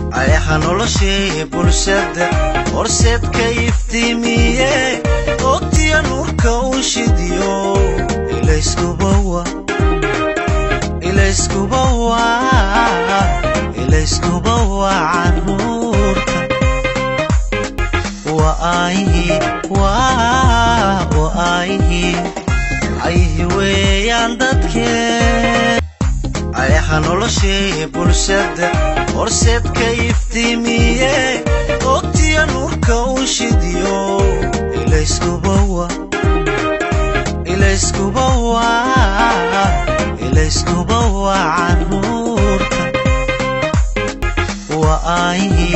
ayaha noloshee bulshada horseedka iftiimiye ogtiya nuurka u shidiyo ilayskubawa ilayskubawa ilayskubawa canuurka waayhi waayhi ayhi weeyaan dadkee ayaha noloshee bulshada horseedka iftiimiye ogtiya nuurka u shidiyo ilayskubawa ilayskubawa ilayskubawa canuurka waayhi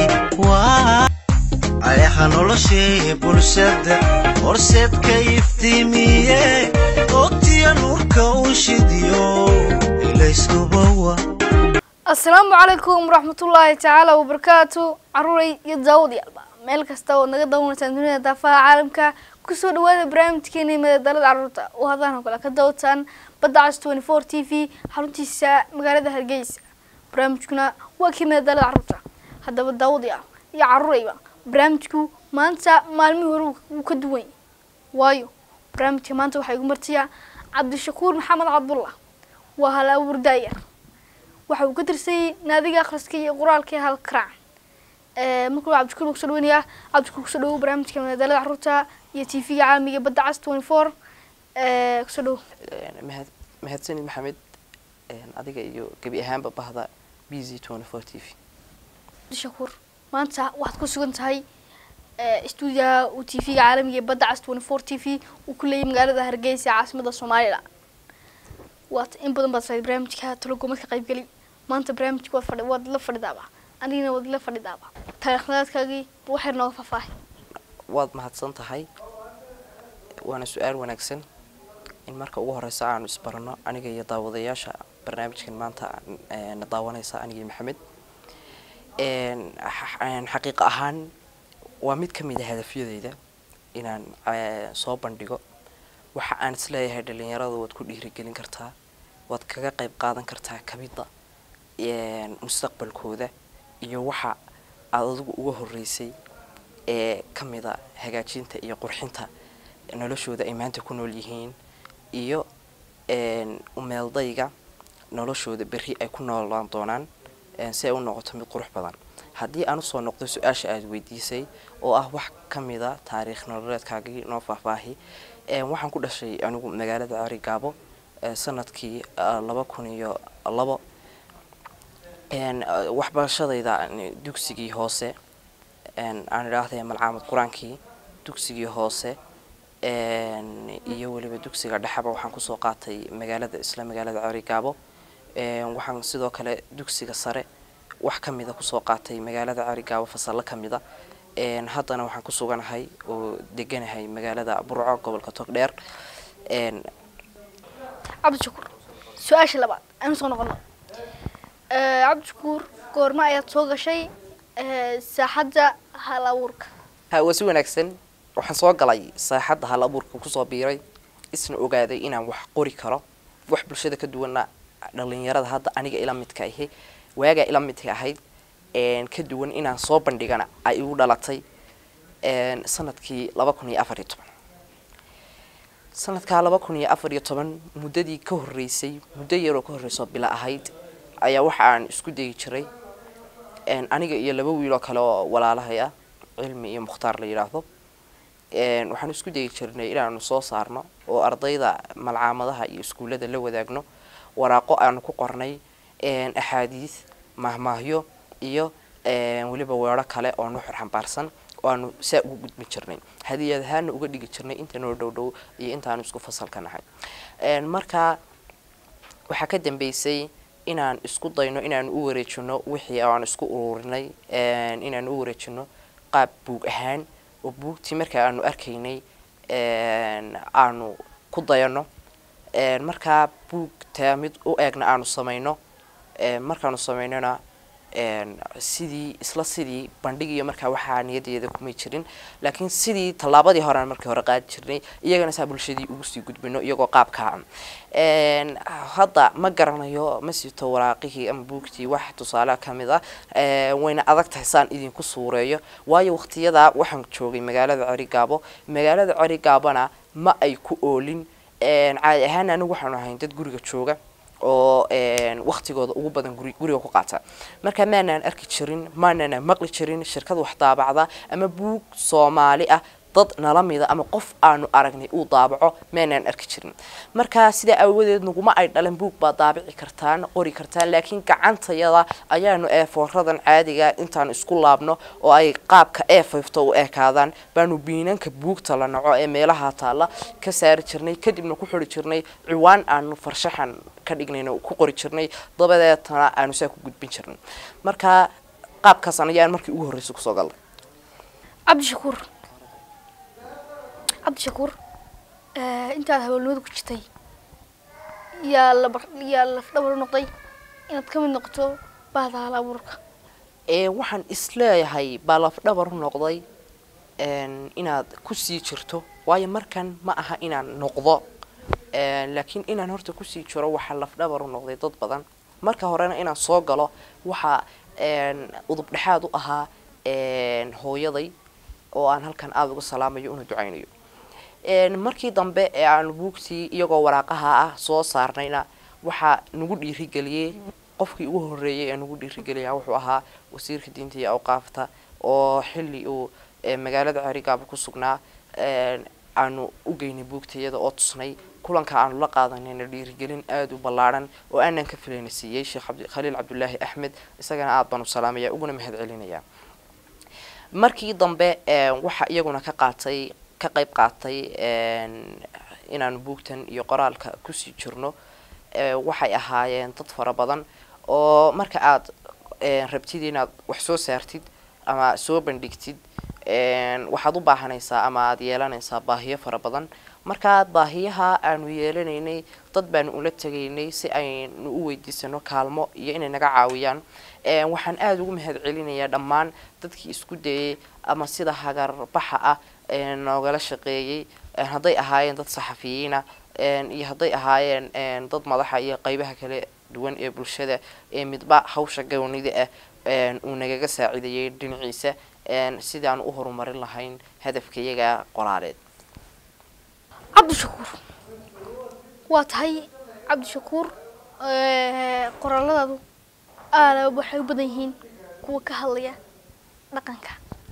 ayaha noloshee bulshada horseedka iftiimiye ogtiya nuurka u shidiyo ilayskubawa asalaamu calaykum waraxmatullaahi tacaala wabarakaatu caruuray iyo daawadayaal meel kasta oo naga dawanaysaan dunida daafaha caalamka kusoo dhawaada barnaamijkeena madadaalada caruurta oo hadaan oo kale ka daawataan badda cas twenty four t v xaruntiisa magaalada hargeysa barnaamijkuna waa kii madadaalada caruurta haddaba daawadayaal iyo caruurayba barnaamijku maanta maalmihii hore wuu ka duwan yahay waayo barnaamijka maanta waxaa igu martiya cabdishakuur maxamed cabdullah waa hal abuur daayar waxa uu ka tirsayay naadiga akhriska iyo qoraalka hal karaac marka waa cabdishakuur kusoo dhaweynayaa cabdishakuur kusoo dhawow barnaamijka madadaalada caruurta iyo t v-ga caalamiga badda cas twenty four kusoo dhawow mahad mahadsanid maxamed adiga iyo gebi ahaanba bahda b z twenty four t v cabdishakuur maanta waxaad ku sugan tahay stuudiyaha uu t v-ga caalamiga ee badda cas twenty four t v uu ku leeyay magaalada hargeysa ee caasimada somalilan waad in badan baad sahayd barnaamijka talogoomad ka qaybgeli maanta barnaamijka waad fadhi waad la fadhidaaba anigana waad la fadhidaaba taariikhnadaadkaagii waxay nooga faahfaahay waad mahadsan tahay waana su-aal wanaagsan in marka ugu horeysa aanu isbarano aniga iyo daawadayaasha barnaamijkan maanta na daawanaysa anigii maxamed xaqiiqa ahaan waa mid ka mid a hadafyadeyda inaan soo bandhigo waxa aan isleeyahay dhalinyarada waad ku dhiirigelin kartaa waad kaga qayb qaadan kartaa kamida mustaqbalkooda iyo waxa aad adigu uga horeysay ee kamida hagaajinta iyo qurxinta noloshooda ay maanta ku nool yihiin iyo umeeldayga noloshooda berri ay ku noolaan doonaan si ay u noqoto mid qurux badan haddii aan usoo noqdo su-aasha aada weydiisay oo ah wax kamida taariikh nololeedkaagii noo faahfaahi waxaan ku dhashay anigu magaalada cari gaabo sanadkii laba kun iyo labo waxbarashadayda dugsigii hoose aan idhaahday malcaamad qur-aankii dugsigii hoose iyo weliba dugsiga dhexeba waxaan kusoo qaatay magaalada isla magaalada cari gaabo waxaan sidoo kale dugsiga sare wax kamida kusoo qaatay magaalada cari gaabo fasallo kamida haddana waxaan ku suganahay oo deganahay magaalada burco gobolka togdheer cabdishakuur su-aasha labaad aynu soo noqono cabdishakuur goorma ayaad soo gashay saaxadda hal abuurka ha waa si wanaagsan waxaan soo galay saaxadda hal abuurka kusoo biiray isna ogaaday inaan wax qori karo wax bulshada ka duwana dhalinyarada hadda aniga ila midka ahi waagaa ila midka ahayd ka duwan inaan soo bandhigana ay igu dhalatay sanadkii laba kun iyo afar iyo toban sanadkaa laba kun iyo afar iyo toban muddadii ka horreysay muddo yaroo ka horreysoo bila ahayd ayaa waxa aan isku dayi jiray aniga iyo laba wiiloo kale oo walaalahay ah cilmi iyo mukhtaar la yidhaahdo waxaan isku dayi jirnay inaanu soo saarno oo ardayda malcaamadaha iyo iskuullada la wadaagno waraaqo aanu ku qornay axaadiis mahmaahyo iyo weliba weero kale oo nuxur xambaarsan oo aanu saa ugu gudbin jirnay hadiyad ahaana uga dhigi jirnay inta noo dhow dhow iyo intaanu isku fasalka nahay markaa waxaa ka dambeysay inaan isku dayno inaanu u wareejino wixii aan isku ururinay inaanu u wareejino qaab buug ahaan oo buugtii markaa aanu arkaynay aanu ku dayano markaa buugtaa mid u eegna aanu samayno markaanu samaynona een, sidii isla sidii bandhigiyo markaa waxaa niyadeeda kumay jirin laakiin sidii tallaabadii horean markii hore qaadi jirnay iyagana saa bulshadii ugu sii gudbino iyagoo qaabkaa een, hadda ma garanayo ma sito waraaqihii ama buugtii wax tusaale ka mid ah een, wayna adag tahay saan idinku suureeyo waayo waqtiyada waxaan joogay magaalada cerigaabo magaalada cerigaabona ma ay ku oolin een, caadi ahaan anigu waxaanu ahayn dad guriga jooga oo een, waqtigooda ugu badan guri guriga ku qaata marka maanaan arki jirin maanana maqli jirin shirkad wax daabacda ama buug soomaali ah dad nala mida ama qof aanu aragnay uu daabaco maanaan arki jirin marka sidaa aawadeed naguma ay dhalan buug baa daabici kartaan qori kartaan laakiin gacantayada ayaanu eefooradan caadiga intaan isku laabno oo ay qaabka eefayfto u ekaadaan baanu biinanka buugta la naco ee meelaha taalla ka saari jirnay kadibna ku xuri jirnay ciwaan aanu farshaxan ka dhignayna ku qori jirnay dabadeetana aanu saa ku gudbin jirnay marka qaabkaasaan ayaan markii ugu horreysay kusoo galnay cabdishakuur cabdishakuur eh, intaad hawlnimada ku jirtay yaa laba yaa lafdhabar u noqday inaad ka mid noqoto bahda hal abuurka ee waxaan isleeyahay baa lafdhabar u noqday een, inaad kusii jirto waayo markan ma aha inaan noqdo een, laakiin inaan horta kusii jiro waxaa lafdhabar u noqday dad badan marka horena inaan soo galo waxaa een, udub dhexaad u ahaa een, hooyaday oo aan halkan aada uga salaamayo una ducaynayo een, markii dambe ee aan buugtii iyagoo waraaqaha ah soo saarnayna waxaa nagu dhiirigeliyey qofkii ugu horreeyay ee nagu dhiirigeliyaa wuxuu ahaa wasiirka diinta iyo awqaafta oo xilli uu ee, magaalada cerigaaba ku sugnaa een, aanu u geynay buugtayada oo tusnay kulanka aanu la qaadanayna dhiirigelin aada u ballaadhan oo aanan ka filayna siiyey sheekh cabdi khaliil cabdulaahi axmed isagana aada baan u salaamaya uguna mahad celinaya markii dambe een, waxa iyaguna ka qaatay ka qayb qaatay een, inaanu buugtan iyo qoraalka kusii jirno ee, waxay ahaayeen dad fara badan oo marka aad een, rabtid inaad wax soo saartid ama soo bandhigtid een, waxaad u baahanaysaa ama aad yeelanaysaa baahiyo fara badan markaa baahiyaha aanu yeelanaynay dad baanu ula tegaynay si aynu u weydiisano kaalmo iyo inay naga caawiyaan een, waxaan aada ugu mahad celinayaa dhammaan dadkii isku dayay ama sida hagarbaxa ah ee noogala shaqeeyey een, hadday ahaayeen dad saxafiyiina een, iyo hadday ahaayeen een, dad madaxa iyo qeybaha kala duwan ee bulshada ee midba hawsha gownida ah een, uu nagaga saacidayay dhinaciisa een, sidii aan u horumarin lahayn hadafkayaga qoraaleed cabdishakuur waa tahay cabdishakuur eh, qoraaladaadu aada waxay u badan yihiin kuwa ka hadlaya dhaqanka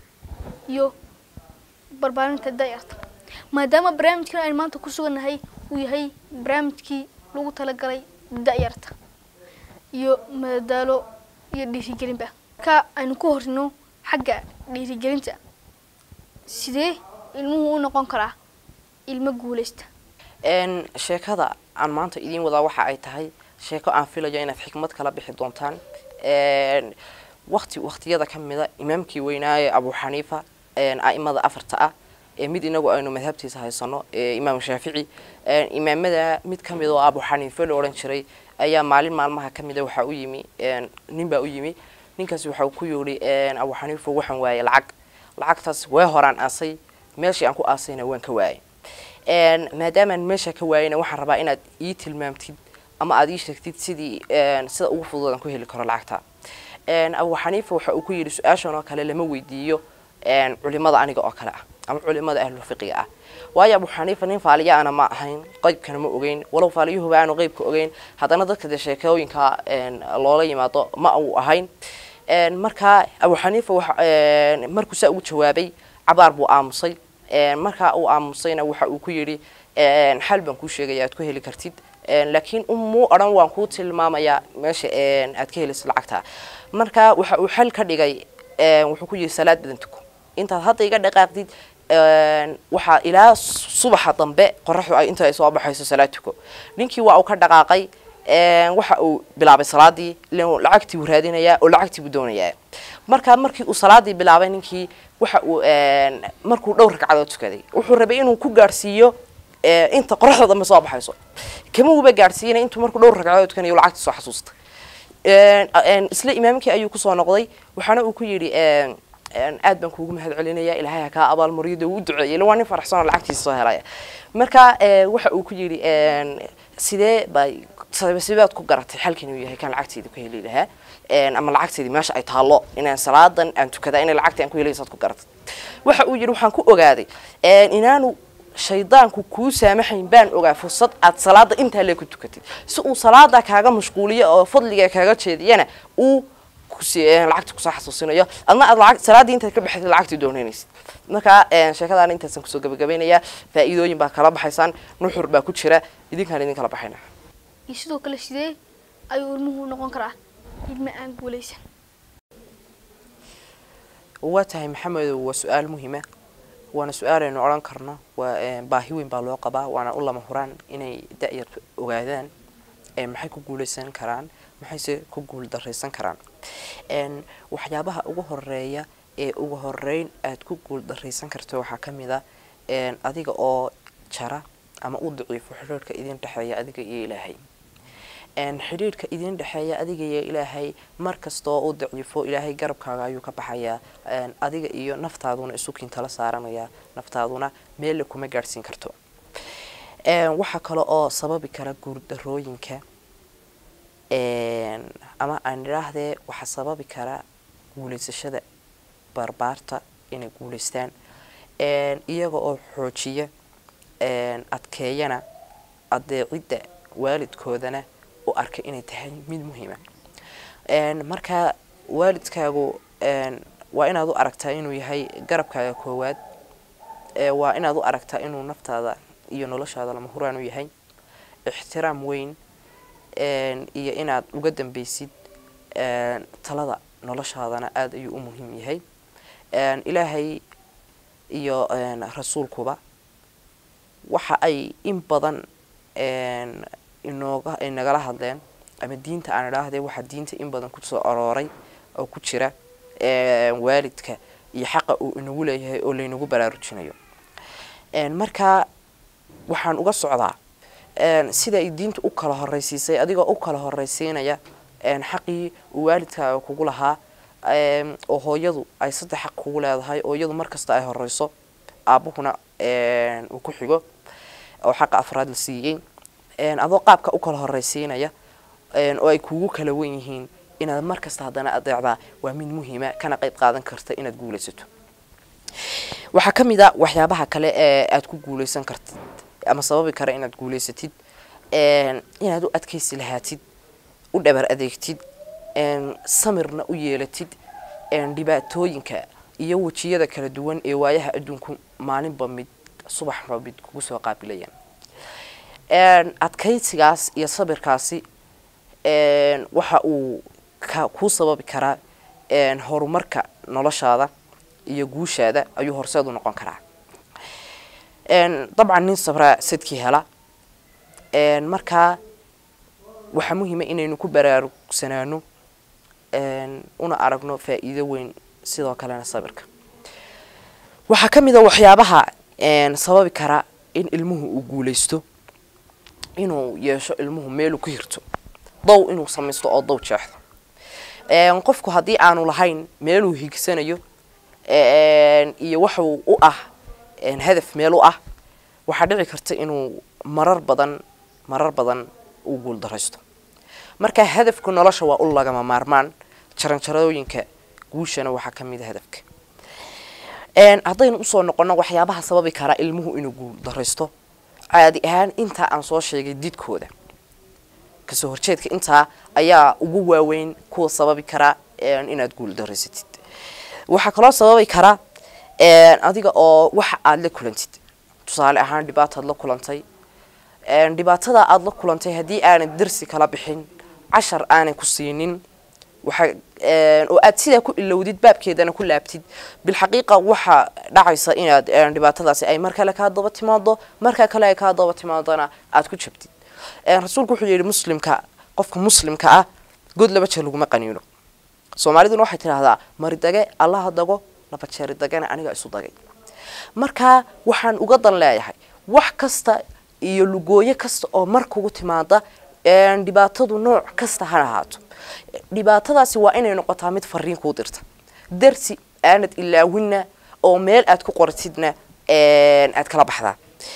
iyo barbaarinta dayarta maadaama barnaamijkan aynu maanta ku sugannahay uu yahay barnaamijkii lagu talagalay da'yarta iyo madadaalo iyo dhiirigelinba marka aynu ku horino xagga dhiirigelinta sidee ilmuhu u noqon karaa ilmo guulaysta een sheekada aan maanta idiin wadaa waxa ay tahay sheeko aan filayo inaad xikmad kala bixi doontaan een waqti waqtiyada ka mida imaamkii weynaaye abu xaniifa een a'imada afarta ah ee mid inagu aynu madhabtiisa haysano ee imaam shaafici een imaamada mid ka mid oo abu xaniife la odhan jiray ayaa maalin maalmaha ka mida waxaa u yimi een nin baa u yimi ninkaasi waxa uu ku yidhi een abu xaniifo waxaan waayay lacag lacagtaas waa horaan aasay meeshii aan ku aasayna waan ka waayay een maadaamaan meesha ka waayayna waxaan rabaa inaad ii tilmaamtid ama aad ii sheegtid sidii een sida ugu fudud aan ku heli karo lacagta een abu xaniifa waxa uu ku yidhi su-aashan oo kale lama weydiiyo een culimada aniga oo kale ah ama culimada ahlu fiqiga ah waayo abu xaniifa nin faaliya ana ma ahayn qeybkana ma ogeyn walow faaliyuhuba aanu qeybka ogeyn haddana dadka dee sheekooyinka een loola yimaado ma uu ahayn een markaa abu xaniifa waxa een markuu saa ugu jawaabay cabaar buu aamusay een markaa uu aamusayna waxa uu ku yidhi een xal baan kuu sheegaya aad ku heli kartid een laakiin umuu odhan waan kuu tilmaamayaa meesha een aad ka helayso lacagta marka waxa uu xal ka dhigay een wuxuu ku yidhi salaad badan tuko intaad hadda iga dhaqaaqdid een waxaa ilaa subaxa dambe qoraxdu ay inta ay soo baxayso salaad tuko ninkii waa uu ka dhaqaaqay een waxa uu bilaabay salaadii ileen lacagtii buu raadinayaa oo lacagtii buu doonayaa marka markii uu salaadii bilaabay ninkii waxa uu een markuu dhowr ragcadood tukaday wuxuu rabay inuu ku gaarsiiyo ee inta qoraxda dambe soo baxayso kama uba gaarsiinay intuu markuu dhowr ragcadood tukanayo lacagtii soo xasuustay Een, een, isla imaamkii ayuu kusoo noqday waxaana uu ku yidhi een, een, aad baan kuugu mahad celinaya ilaahay ha kaa abaalmariyo dee uu duceeyey ila waa nin faraxsan oo lacagtiisa soo helaya marka ee, waxa uu ku yidhi een, sidee bay sideed ku garatay xalkan inuu yahay kan lacagteeda ku heli lahaa Een, ama lacagteedii meesha ay taallo inaan salaadan aan tukada inay lacagtii aan ku helaysaad ku garatay waxa uu yidhi waxaan ku ogaaday een, inaanu shaydaanku kuu saamaxayn baan ogaa fursad aad salaada intaa lee ku tukatid si uu salaada kaaga mashquuliyo oo fadliga kaaga jeediyana uu kusi- een, lacagta kusoo xasuusinayo adna aad lacag salaadii intaad ka baxayd lacagtii doonaynaysid marka een, sheekadaan intaasan kusoo gabagabeynayaa faa'iidooyin baa kala baxaysaan nuxur baa ku jira idinkaan idin kala baxayna iyo sidoo kale sidee ayuu ilmuhu noqon karaa ilma aan guulaysan waa tahay maxamedow waa su-aal muhiima waana su-aal aynu odhan karno waa een, baahi weyn baa loo qabaa waana u lama huraan inay da-yartu ogaadaan ee maxay ku guuleysan karaan maxayse ku guul daraysan karaan een, waxyaabaha ugu horeeya ee ugu horeyn aad ku guul daraysan karto waxaa ka mid a een, adiga oo jara ama u daciifo xiriirka idin dhexeeya adiga iyo ilaahay een, xidhiidhka idin dhexeeya adiga iyo ilaahay mar kastoo u daciifo ilaahay garabkaaga ayuu ka baxayaa een, adiga iyo naftaaduna isu kiintala saaranaya naftaaduna meelle kuma gaadhsiin karto een, waxaa kale oo sababi kara guurdarooyinka een, ama aan idhaahdee waxaa sababi kara guulaysashada barbaarta inay guulaystaan een, iyaga oo xoojiya een, adkeeyana adeecidda waalidkoodana u arka inay tahay mid muhiima een, marka waalidkaagu een, waa inaad u aragtaa inuu yahay garabkaaga koowaad ee waa inaad u aragtaa inuu naftaada iyo noloshaada lama huraan u yahay ixtiraam weyn een, iyo inaad uga dambeysid een, talada noloshaadana aada ayuu u muhiim yahay een, ilaahay iyo een, rasuulkuba waxa ay in badan een, inooga ay nagala hadleen ama diinta aan idhaahdee waxaa diinta in badan kusoo arooray oo ku jira een, waalidka iyo xaqa uu inagu leeyahay oo laynagu baraarujinayo een, marka waxaan uga socdaa een, sida ay diinta u kala horeysiisay adigoo u kala horeysiinaya een, xaqii uu waalidkaaga kugu lahaa een, oo hooyadu ay saddex xaq kugu leedahay oo iyadu markasta ay horeyso aabuhuna een, uu ku xigo oo xaqa afraad la siiyey een, adoo qaabka u kala horeysiinaya een, oo ay kugu kala wen yihiin inaad markasta haddana adeecdaa waa mid muhiima kana qayb qaadan karta inaad guulaysato waxaa ka mid a waxyaabaha kale ee aad ku guuleysan kartid ama sababi kara inaad guuleysatid een, inaad u adkeysi lahaatid u dhabar adeegtid een, samirna u yeelatid een, dhibaatooyinka iyo wejiyada kala duwan ee waayaha adduunku maalinba mid subaxba mid kugu soo qaabilayaan een, adkeysigaas iyo sabirkaasi een, waxa uu ka kuu sababi karaa een, horumarka noloshaada iyo guushaada ayuu horseed u noqon karaa een, dabcan nin sabraa sadkii hela een, markaa waxaa muhiima inaynu ku baraarugsanaano een, una aragno faa'iido weyn sidoo kalena sabirka waxaa ka mid a waxyaabaha een, sababi kara in ilmuhu uu guulaysto inuu yeesho ilmuhu meeluu ku hirto dow inuu samaysto oo dow jeexdo een, qofku haddii aanu lahayn meeluu higsanayo een, iyo waxuu u ah een, hadaf meel u ah waxaa dhici karta inuu marar badan marar badan uu guuldaraysto marka hadafka nolosha waa u lagama maarmaan jaranjarooyinka guushana waxaa ka mid a hadafka een, haddaynu usoo noqono waxyaabaha sababi kara ilmuhu inuu guuldaraysto caadi ahaan intaa aan soo sheegay didkooda kasoo horjeedka intaa ayaa ugu waaweyn kuwa sababi kara een, inaad guuldaraysatid waxaa kaloo sababi kara een, adiga oo waxa aada la kulantid tusaale ahaan dhibaataad la kulantay een, dhibaatada aada la kulantay haddii aanad darsi kala bixin cashar aanay ku siinin waxa een, oo aad sidaa ku ilowdid baabkeedana ku laabtid bilxaqiiqa waxa dhacaysa inaad een, dhibaatadaasi ay mar kale kaa daba timaado marka kale ay kaa daba timaadona aad ku jabtid een, rasuulku wuxuu yidhi muslimka qofka muslimka ah god laba jeer laguma qaniino soomaaliduna waxay tidhaahdaa maridage allaha dago laba jeeri dagana aniga isu dagay marka waxaan uga dan leeyahay wax kasta iyo lugooyo kasta oo mar kugu timaada een, dhibaatadu nooc kasta ha ahaato dhibaatadaasi waa inay noqotaa mid fariin kuu dirta darsi aanad ilaawinna oo meel aad ku qoratidna een, aad kala baxdaa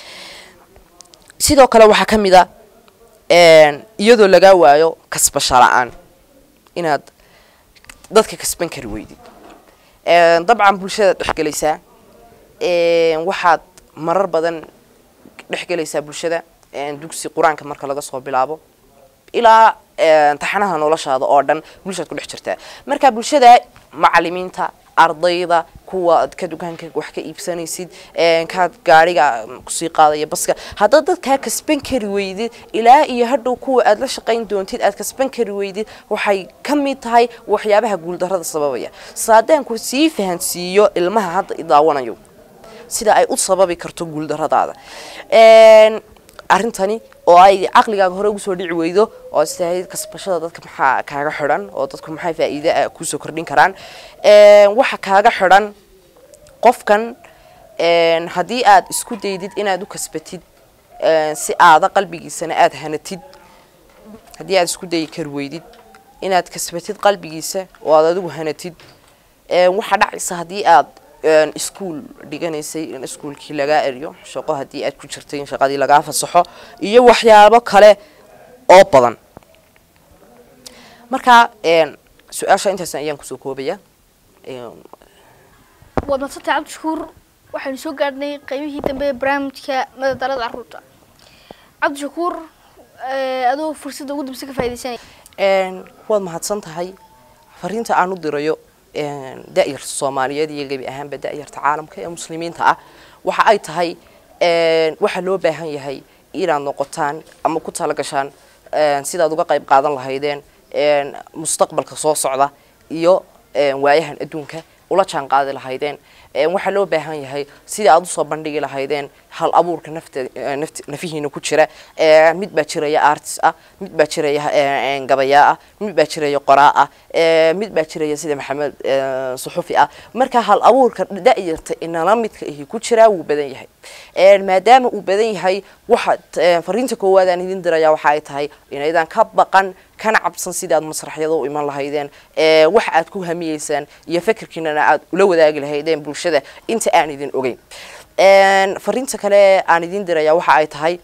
sidoo kale waxaa ka mid a een, iyadoo lagaa waayo kasbasho la-aan inaad dadka kasban kari weydid Een, dabcan bulshada dhexgelaysaa een, waxaad marar badan dhexgelaysaa bulshada een, dugsi qur-aanka marka laga soo bilaabo ilaa een, taxanaha noloshaada oo dhan bulshaad ku dhex jirtaa marka bulshada macalimiinta ardayda kuwa aad ka dukaanka wax ka iibsanaysid een, kaad gaariga kusii qaadaya baska haddaad dadkaa kasban kari weydid ilaa iyo hadhow kuwa aad la shaqayn doontid aad kasban kari weydid waxay ka mid tahay waxyaabaha guuldarrada sababaya saadaanku sii fahansiiyo ilmaha hadda i daawanayo sida ay u sababi karto guuldarradaada Een, arrintani oo ay caqligaaga hore ugu soo dhici weydo oo istahayd kasbashada dadka maxaa kaaga xidhan oo dadku maxay faa'iide ah kusoo kordhin karaan Een, waxa kaaga xidhan qofkan een, haddii aad isku daydid inaad u kasbatid een, si aada qalbigiisana aada hanatid haddii aad isku dayi kari weydid inaad kasbatid qalbigiisa oo aad adigu hanatid een, waxaa dhacaysa haddii aad een, iskuul dhiganaysay in iskuulkii lagaa eriyo shaqo haddii aad ku jirtay in shaqadii lagaa fasaxo iyo waxyaabo kale oo badan marka een, su-aasha intaas ayaan kusoo koobaya Een, waad madsantay cabdishakuur waxaynu soo gaadhnay qaybihii dambe ee barnaamijka madadaalada caruurta cabdishakuur eh, adoo fursadda ugu dambeysa ka faaidaysanaya Een, waad mahadsan tahay fariinta aan u dirayo een, da'yarta soomaaliyeed iyo gebi ahaanba da'yarta caalamka ee muslimiinta ah waxa ay tahay een, waxaa loo baahan yahay inaad noqotaan ama ku talagashaan een, sidaad uga qayb qaadan lahaydeen een, mustaqbalka soo socda iyo een, waayahan adduunka ula jaan qaadi lahaydeen Een, waxaa loo baahan yahay sidii aad usoo bandhigi lahaydeen hal abuurka nafta eh, nafti- nafihiina ku jira Ee, mid baa jiraya artist ah mid baa jiraya eh, een, gabayaa ah mid baa jiraya qoraa ah ee, mid baa jiraya sida maxamed eh, suxufi ah marka hal abuurka da'yarta inala midka ihi ku jiraa wuu badan yahay Een, maadaama uu badan yahay waxaad eh, fariinta koowaad aan idin diraya waxa ay tahay inaydan ka baqan kana cabsan sidii aad masraxyada u iman lahaydeen ee, waxa aad ku hamiyeysaan iyo fikirkiinana aad ula wadaagi lahaydeen bulshada inta aan idin ogeyn Een, fariinta kale aan idin diraya waxa ay tahay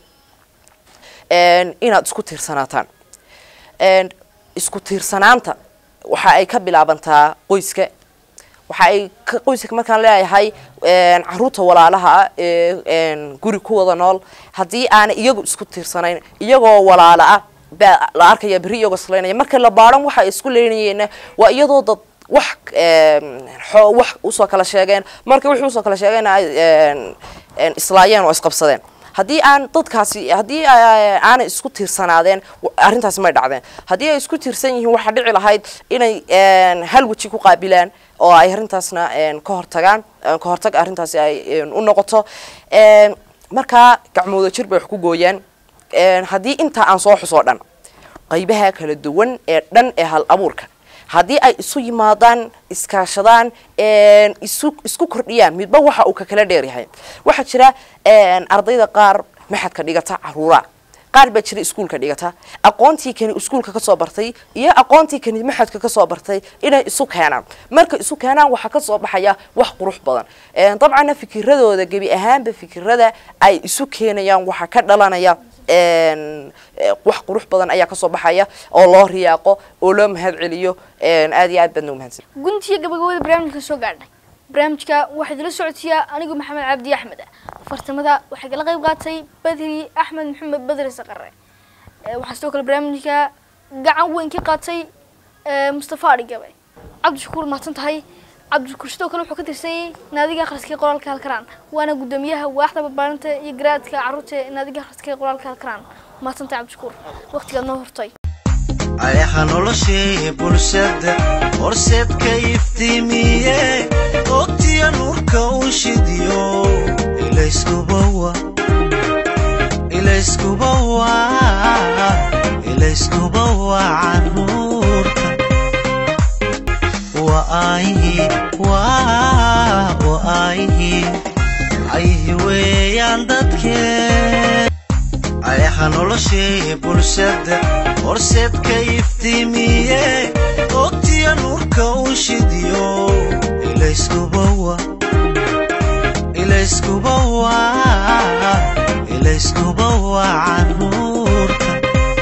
een, inaad isku tiirsanaataan Een, isku tiirsanaanta waxa ay ka bilaabantaa qoyska waxa ay ka qoyska markaan leeyahay een, caruurta walaalaha ah ee een, guri ku wada nool haddii aanay iyagu isku tiirsanayn iyagoo walaala ah baa la arkaya berri iyagoo islaynaya marka la baadhan waxa ay isku leynayeenna waa iyadoo dad wax een, xoo- wax usoo kala sheegeen marka wixii usoo kala sheegeen ay een, een, islaayeen oo isqabsadeen haddii aan dadkaasi haddii ay- aanay isku tiirsanaadeen w- arrintaasi may dhacdeen haddii ay isku tiirsan yihiin waxaa dhici lahayd inay een, hal weji ku qaabilaan oo ay arrintaasna een, ka hortagaan een, ka hortag arrintaasi ay een, u noqoto Een, markaa gacmooda jir bay wax ku gooyaan Een, haddii intaa aan soo xusoo dhan qaybaha kala duwan ee dhan ee hal abuurka haddii ay isu yimaadaan iskaashadaan een, isu isku kordhiyaan midba waxa uu ka kala dheeryahay waxaa jira een, ardayda qaar maxadka dhigata caruura qaar baa jira iskuulka dhigata aqoontii kani iskuulka kasoo bartay iyo aqoontii kani maxadka kasoo bartay inay isu keenaan marka isu keenaan waxaa kasoo baxaya wax qurux badan Een, dabcanna fikiradooda gebi ahaanba fikirada ay isu keenayaan waxaa ka dhalanaya een, eh, wax qurux badan ayaa kasoo baxaya oo loo riyaaqo oo loo mahad celiyo Een, aad iyo aad baadna umahadsan guntiga gabagabada barnaamijka soo gaadhnay barnaamijka waxaa idila socodsiiyaa anigu maxamed cabdi axmed ah fartamada waxay kala qayb qaatay badri axmed maxamed badri saqare Eh, waxaa sidoo kale barnaamijka gacan weyn ka qaatay eh, mustafa adhigabe cabdishakuur mahadsan tahay cabdishakuur sidoo kale wuxuu ka tirsanyay naadiga akhriska ee qoraalka halkaraan waana guddoomiyaha waaxda barbaarinta iyo garaadka carruurta ee naadiga akhriska ee qoraalka halkaraan mahadsan tahay cabdishakuur waqtigaad noo hortay ayaha noloshii bulshada horseedka iftiimiye ogtiya nuurka u shidiyo ilayskuba wa ilayskuba wa ilayskuba wa canuurka wa ayhi wa wa ayhi ayhi weeyaan dadkee ayaha noloshii bulshada horseedka iftiimiye ogtiya nuurka u shidiyo ilayskubawa ilayskubawa ilayskubawa caruurta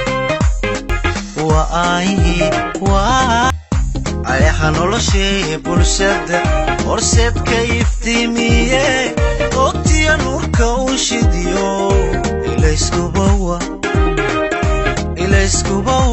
waa aayihii waa ayaha noloshee bulshada horseedka iftiimiye ogtiya nuurka u shidiyo ilayskubawa ilayskubawa